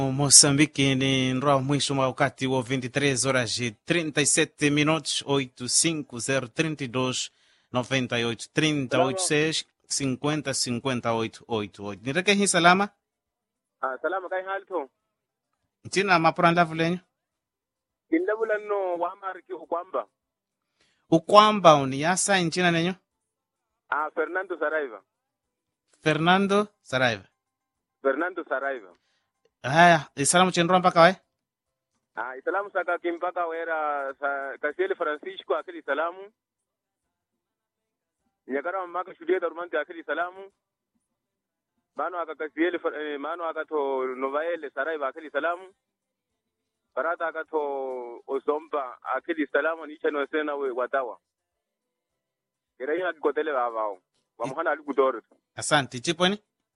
Moçambique ni nroa mwisho mwa wakati wa 23 horas e 37 minutos 85032 98 386 50 58 88 nireke hi salama Ah, salama kai halto. ntina mapura ndavu lenyu Kindabula no wa marki ukwamba. ukwamba uni yasa nchina nenyu Ah, Fernando Saraiva. fernando saraiva Fernando Saraiva. haya isalamu chenroa mpaka wae Ah, isalamu saka kimpaka wera sa Kasiel Francisco akili salamu. Nyakara maka shudia darumante akili salamu. Mano aka Kasiel eh, mano aka to Novaele Saraiva akili salamu. Barata aka to Osomba akili salamu ni chano sena we watawa. Kira ina kikotele babao. Wamuhana alikudoro. asante chiponi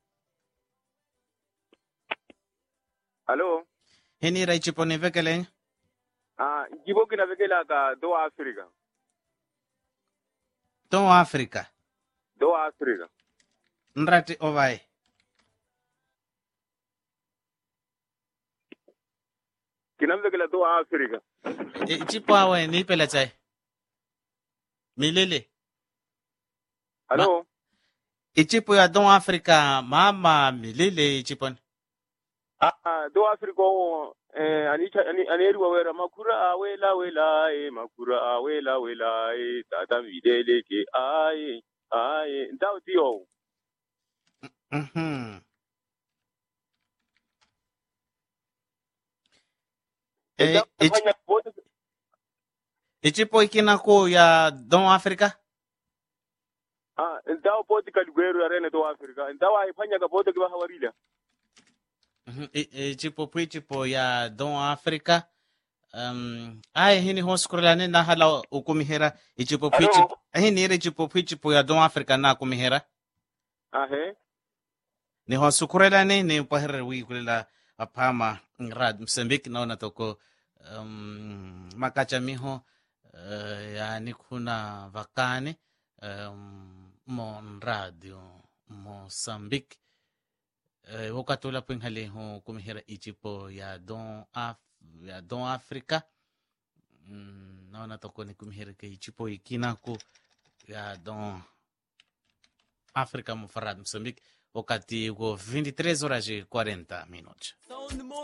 Hello. hinira ichiponi veke lenyu Ah, jibo kina vekela ka do Africa. to africa Do Africa. nrati ovae Kina vekela do Africa. ichipo awe niipela chai milele Hello. ichipo ya don africa mama milele ichiponi Ah, do Africa o eh anicha ani aneriwa wera makura awela wela e makura awela wela e tata videle ke ai ai ndao tio. Mhm. Eh, ich- Fanya bote ichipo ikinako ya don africa ah ndao bote kaligwero arene do Africa. Ndao ai fanya ka bote kwa hawarila. Mhm, i- ichipo pu ichipo ya don africa um, ai hini hoskurelane na hala ukumihera ichipo pu Hello? ichipo hini ire ichipo pu ichipo ya don africa na kumihera Ah he. ni hosukurelane ni pahere wi kulela apama ngrad msambiki naona toko um, makacha miho uh, yani kuna vakane um, mo radio mosambiki uh, wakati ula pinghale ho kumihira ichipo ya don Af ya don africa mm, naona toko ni kumihira ke ichipo ikinako ya don África Mofarrado, Moçambique, wakati uko 23 horas e 40 minutos.